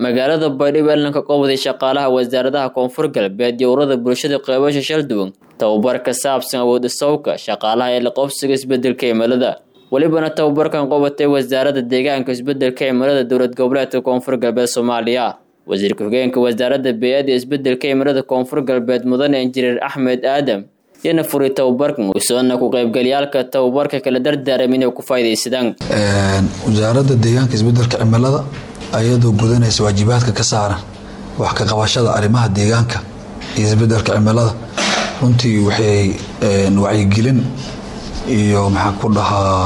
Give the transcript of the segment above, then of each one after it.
magaalada baydhabo elanka qobday shaqaalaha wasaaradaha koonfur galbeed iyo ururada bulshada qeybasha shalduwan tababar ka saabsan awood isawka shaqaalaha ee la qobsiga isbedelka cimilada welibana tababarkan qobatay wasaaradda deegaanka isbedelka cimilada dowlad goboleedka koonfur galbeed soomaaliya wasiirka hogeenka wasaaradda bey-ada isbedelka cimilada koonfur galbeed mudane injineer axmed aadam yana furay tababarkan usoona ku qaybgalyaalka tababarka kala dardaaram inay ku faa'idaysadaan wasaaradda deegaanka isbedelka cimilada ayadoo gudanaysa waajibaadka ka saaran wax ka qabashada arrimaha deegaanka iyo isbedelka cimilada runtii waxay wacyigelin iyo maxaa ku dhahaa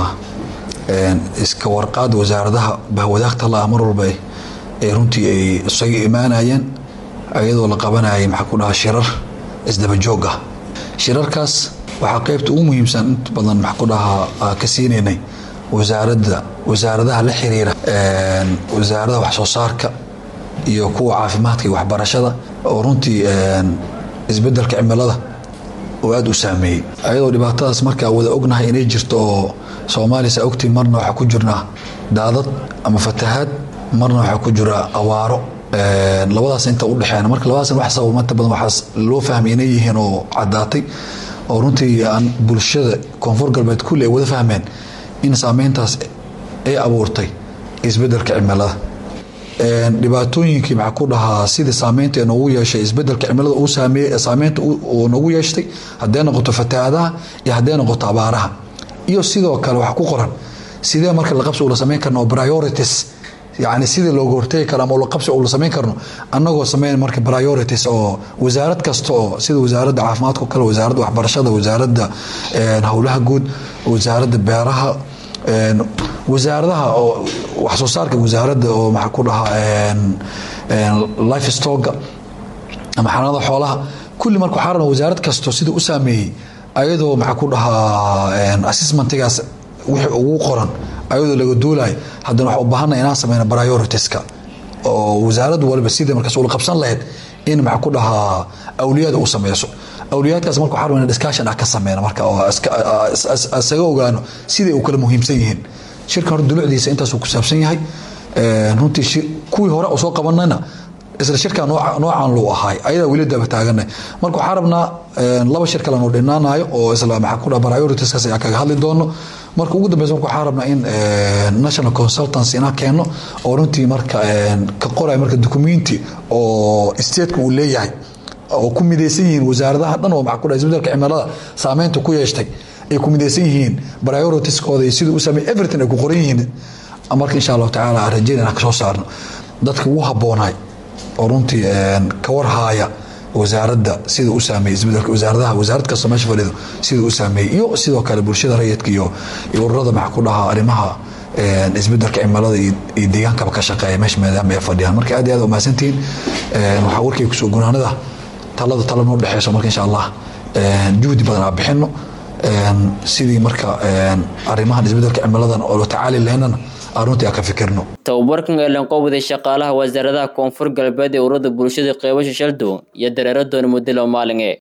iska warqaad wasaaradaha bahwadaagta la mar walba ay runtii ay isaga imaanayeen ayadoo la qabanayay maxaa ku dhahaa shirar isdabajoog ah shirarkaas waxaa qeybta ugu muhiimsan inta badan maxaa ku dhahaa ka siinaynay wasaaradda wasaaradaha la xiriira wasaaradaha wax soo saarka iyo kuwa caafimaadka iyo waxbarashada oo runtii isbedelka cimilada oo aada u saameeyey ayadoo dhibaatadaas markaa wada ognahay inay jirto oo soomaaliya saa ogtii marna waxaa ku jirnaa daadad ama fatahaad marna waxaa ku jira awaaro labadaas inta udhexeena marka labadaas wax sabab inta badan waxaas loo fahmay inay yihiin oo caddaatay oo runtii aan bulshada koonfur galbeed kulli ay wada fahmeen in saameyntaas ay abuurtay isbedelka cimilada dhibaatooyinkii maxaa ku dhahaa sidii saameynta noogu yeeshay isbedelka cimilada uu saameeye saameynta uu noogu yeeshtay hadday noqoto fatahaadaha iyo hadday noqoto abaaraha iyo sidoo kale waxa ku qoran sidee marka laqabsi ula samayn karno priorities yani sidii looga hortegi karo ama ulaqabsi ula samayn karno annagoo sameyn marka priorities oo wasaarad kasta oo sida wasaaradda caafimaadka o kale wasaaradda waxbarashada wasaaradda howlaha guud wasaaradda beeraha wasaaradaha oo wax soo saarka wasaaradda oo maxaa ku dhahaa life stocka ama xanaanada xoolaha kulli marka waxaa rabna wasaarad kasto sida u saameeyey ayadoo maxaa ku dhahaa assessmentigaas wixii ugu qoran ayadoo laga duulayo haddana waxaa u baahana inaan sameyno prioritiska oo wasaarad walba sidai markaas ula qabsan lahayd in maxaa ku dhahaa awliyaada u sameyso awliyaadkaas marka waxaa rabna discussion ah ka sameyna marka oo isaga ogaano siday u kala muhiimsan yihiin shirkan hor dulucdiisa intaasuu ku saabsan yahay runtii kuwii hore u soo qabanayna isla shirkaa noocan luu ahaay ayadaa weli daba taaganay marka waxaa rabnaa laba shir kalenu dhinaanayo oo isla maxaa ku dhaha prioritiskaas ayaa kaga hadli doono marka ugu dambeysa marka waxaa rabnaa in national consultancy inaan keeno oo runtii marka ka qorayo marka documenti oo stateka uu leeyahay oo ku midaysan yihiin wasaaradaha dhan oo maxaa ku dhaha isbedelka cimilada saameynta ku yeeshtay ay ku midaysan yihiin prioritieskooda iyo siduu u sameey everything ay ku qoran yihiin marka insha allahu tacaala aan rajeyn inaan kasoo saarno dadka ugu habboonaay oo runtii ka warhaaya wasaaradda sida u saameeyey isbedelka wasaaradaha wasaarad kasta meesha fadhido sida u saameeyey iyo sidoo kale bulshada rayidka iyo ururada maxaa ku dhahaa arrimaha isbedelka cimilada iyo deegaankaba ka shaqeeya meesha maadaama ay fadhiyaan marka aad iyo aad umahadsantihiin waxaa warkay kusoo gunaanada talada tala noo dhexeyso marka insha allah juhdi badan aa bixino sidii marka arrimahan isbedelka cimiladan oo la tacaali lahaynana runtii aan ka fikirno tababarkan ee lanqowday shaqaalaha wasaaradaha koonfur galbeed ee ururada bulshada qeybasha shaldown iyo dareeradoona muddo loo maalinge